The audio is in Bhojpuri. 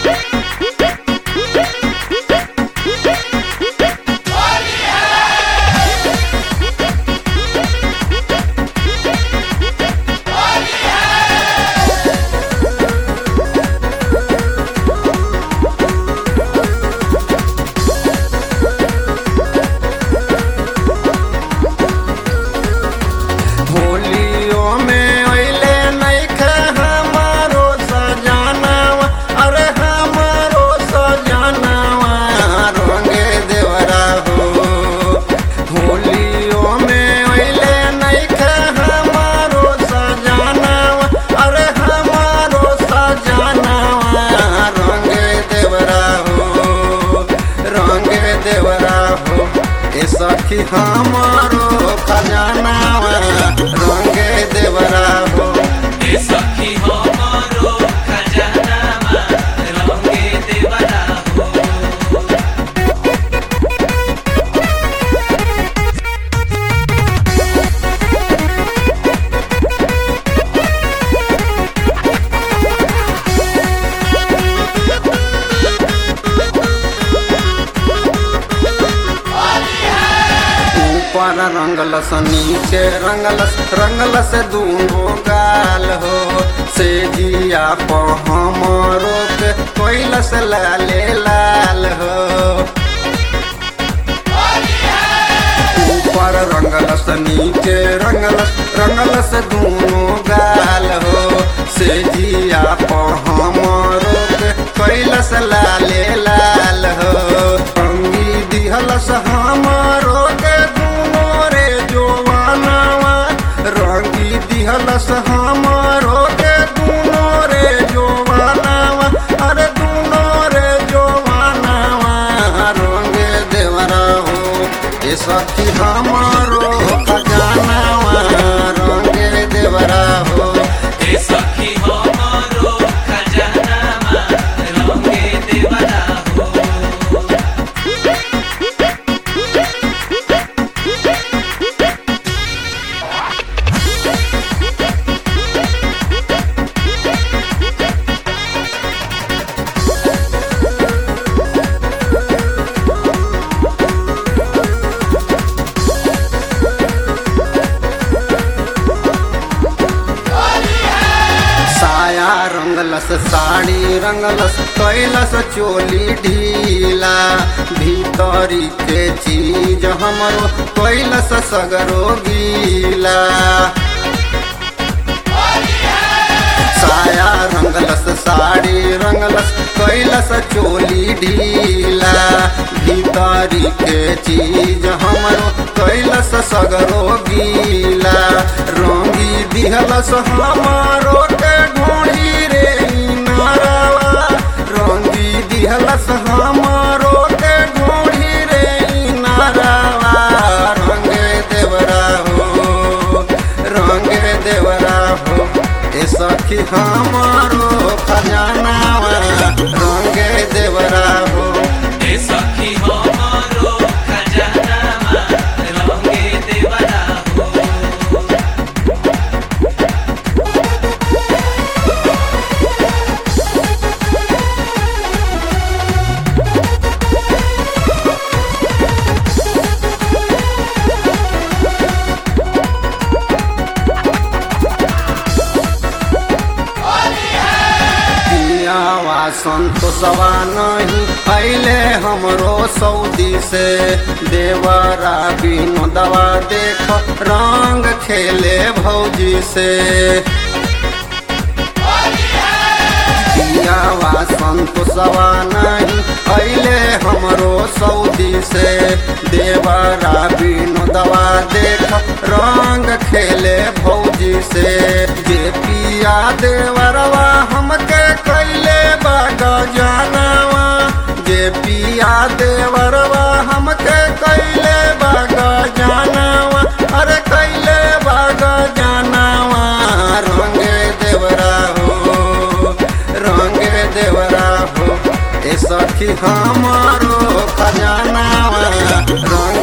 होलियो में अइले नइखे हमारो सजनवा अरे हमारो सजनवा रंगे देवरा हो होलियो में अइले नइखे हमारो सजनवा अरे हमारो सजनवा रंगे देवरा हो रंगे देवरा हो ए सखी हमारो खजानावा रंगे देवरा हो ए सखी हमारो खजानामा रंगे देवरा हो ऊपर रंगलस नीचे रंगलस रंगलस दूनो गाल हो से जिया प हमरो के कोइलस लाले लाल हो ऊपर रंगलस नीचे रंगलस रंगलस दूनो गाल हो से जिया प हमरो के कोइलस लाले लाल हो अंगी दिहलस हमरो के दूनो रे जोवानवा रंगी दिहलस हमरो के दूनो रे जोवानवा अरे दूनो रे जोवानवा रंगे देवरा हो ए सखी हमारो खजानावा रंगे देवरा हो ए सखी हमारो खजानामा रंगे देवरा हो साया रंगलस साड़ी रंगलस कैलस चोली ढीला भीतरी के चीज हमरो कैलस सगरो गीला साया रंगलस साड़ी रंगलस कैलस चोली ढीला भीतरी के चीज हमरो कैलस सगरो गीला रंगी दिहलस हमारो के ढोड़ी रे नारावा रंगी दिहलस हमारो के ढोड़ी रे नारावा रंगे देवरा हो रंगे देवरा हो ए सखी हमारो खजानावा रंगे देवरा हो ए सखी हमारो खजानामा रंगे देवरा हो पियावा संतोषवा नहीं अले हमरो सऊदी से देवरा विनोदवा देख रंग खेले भौजी से पियावा संतोषवा नहीं अले हमरो सऊदी से देवरा विनोदवा देख रंग खेले भौजी से जे पिया देवरवा हमके कैले बाग जानवा जे पिया देवरवा हमके कैले बाग जानवा अरे कैले बाग जानवा रंगे देवरा हो रंगे देवरा हो ए सखी हमारो खजानावा रंग